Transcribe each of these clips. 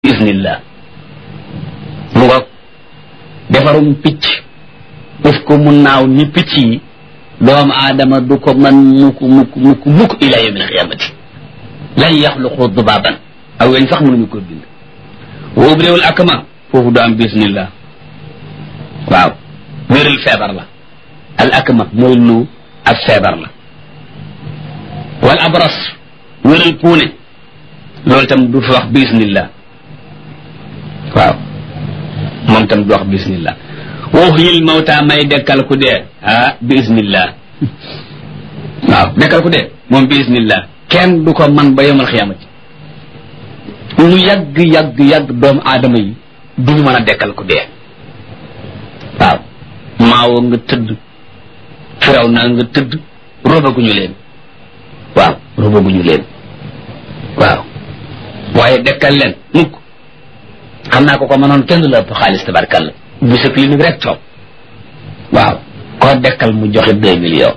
bismillah mu ngoog defarum picc def ko mu naaw ni picc yi doomu aadama du ko man mukk mukk mukk mukk ila yawm alqiyamati lan yaxluqu dubaban aw weñ sax mënuñu ko bind wa ubriwul akma foofu du am bismillah waaw wéral feebar la al akma mooy lu ab feebar la wal abras wéral puune loolu tam du fi wax bismillah waaw moom tam du wax bismillah waxyil mawta may dekkal ku dee ah bismillah waaw dekkal ku dee moom bismillah kenn du ko man ba yomal xiyamati lu yàgg yàgg yàgg doomu aadama yi duñu mën a dekkal ku dee waaw maawoo nga tëdd firaw naa nga tëdd robaguñu leen waaw robaguñu leen waaw waaye dekkal leen mukk xam naa ko ko mënoon kenn la ëpp xaalis tabarkalla bu sa clinique rek toog waaw koo dekkal mu joxe deux millions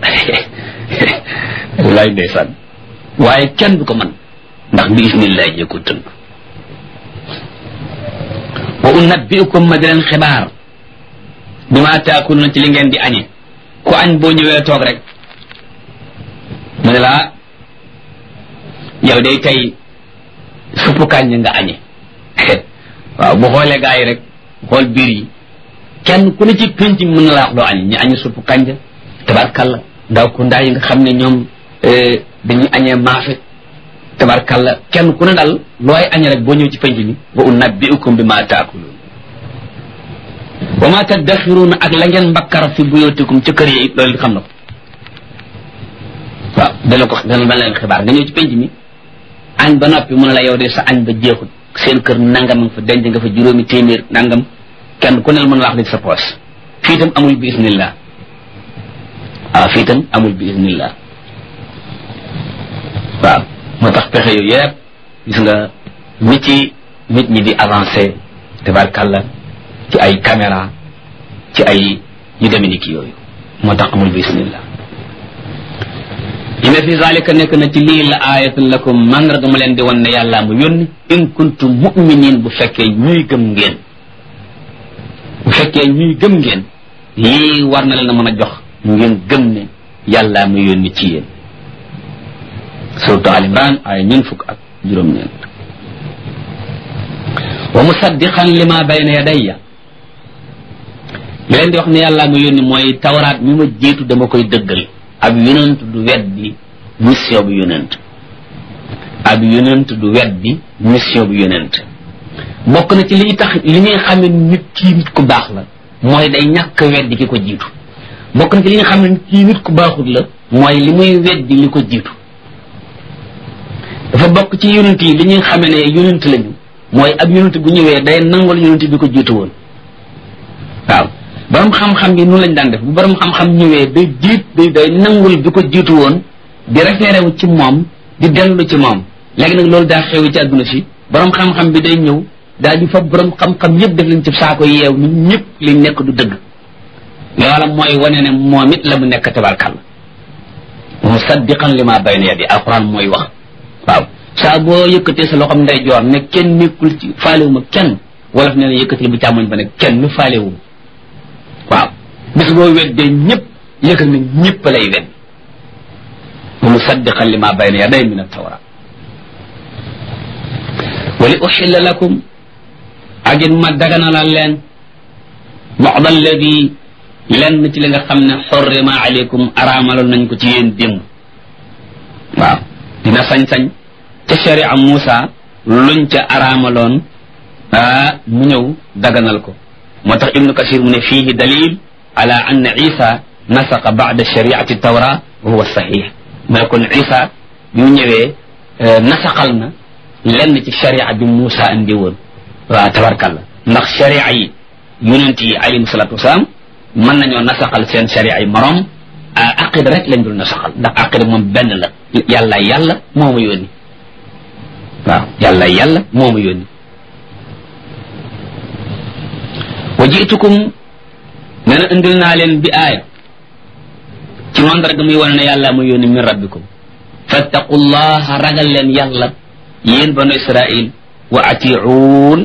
lay ndeysaan waaye kenn du ko mën ndax bi isnillah jee ko tënk wa unabbiukum ma di leen xibaar bi ma taakuluna ci li ngeen di añe ku añ boo ñëwee toog rek mu ne la yow day tey suppu kànja nga añe waaw bu xoolee gaa yi rek xool biir yi kenn ku ne ci pénc mi mën na la wax doo añe ñu añe suppu kànja tabarkalla ndaw ku ndaa yi nga xam ne ñoom dañuy añee maafe tabarkalla kenn ku ne daal looy añe rek boo ñëw ci pénc mi wa unabbiukum bi ma taakuluun wa ma taddaxiruuna ak la ngeen mbakkar fi buyootikum ca kër yi loolu xam na ko waaw dana ko dana dana leen xibaar nga ñëw ci pénc mi añ ba noppi mu ne la yow de sa añ ba jeexut seen kër nangam nga fa denc nga fa juróomi téeméer nangam kenn ku ne la mën a wax li sa poos fii itam amul bi isnillah waaw fii itam amul bi isnillah waaw moo tax pexe yooyu yëpp gis nga nit ci nit ñi di avancé tabarkàlla ci ay caméra ci ay yu demee ni ki yooyu moo tax amul bismillah inna fi zalika nekk na ci lii la ayatun lakum mandarga ma leen di wan ne yàllaa mu yónni in kuntum mu'minin bu fekkee ñuy gëm ngeen bu fekkee ñuy gëm ngeen lii war na leen a mën a jox ngeen gëm ne yàllaa mu yónni ci yéen surtout al imran ay ñun fukk ak juróom-ñeent wa musaddiqan lima bayna yadayya li leen di wax ne yàllaa ma yónni mooy tawraat mi ma jiitu dama koy dëggal ab yonent du weddi mission bu yonent ab yonent du weddi mission bu yonent bokk na ci liy tax li ngay xam ne nit kii nit ku baax la mooy day ñàkk weddi ki ko jiitu bokk na ci li nga xam ne kii nit ku baaxut la mooy li muy weddi li ko jiitu dafa bokk ci yonent yi li ñuy xamee ne yonent lañu mooy ab yonent bu ñëwee day nangul yonent bi ko jiitu woon waaw borom xam-xam yi noonu lañ daan def bu borom xam-xam ñëwee day jiit day day nangul bi ko jiitu woon di référé wu ci moom di dellu ci moom léegi nag loolu daa xew ci àdduna si borom xam-xam bi day ñëw daal di fa borom xam-xam yëpp def leen ci saako yeew ni ñëpp li nekk du dëgg loola mooy wane ne moom it la mu nekk tabarkàlla musaddiqan li ma bayna yadi alquran mooy wax waaw saa boo yëkkatee sa loxoom nday joor ne kenn nekkul ci faalewuma kenn wolof ne ne yëkkati bu càmmoñ ba ne kenn faalewuma waaw bis boo weddee ñëpp yëkkal ne ñëpp lay wedd wa musaddiqan li ma bayna yaday min at-tawra wa li uxilla lakum ak it ma daganalal leen ba'd alladi lenn ci li nga xam ne xorrima aleykum araamaloon nañ ko ci yéen démb waaw dina sañ-sañ ca sharia Muusa luñ ca araamaloon ah mu ñëw daganal ko moo tax ibnu kasir mu ne fiihi dalil ala anna isa nasaqa ba'da shariati tawra wa huwa sahih mu ne kon isa bi mu ñëwee nasaqal na lenn ci sharia bi Muusa indi woon waaw tabarkalla ndax sharia yi yonent yi alayhim salatu wasalaam mën nañoo nasaqal seen sharia yi morom aqida rek lañ dul nasaqal ndax aqida moom benn la yàlla yàlla moo ma yónni waaw yàlla yàlla moo ma yónni wa jiitukum nee na indil naa leen bi aaya ci mandarga muy wane ne yàlla ma yónni min rabbikum fattaqullaha ragal leen yàlla yéen banu israil wa atiuun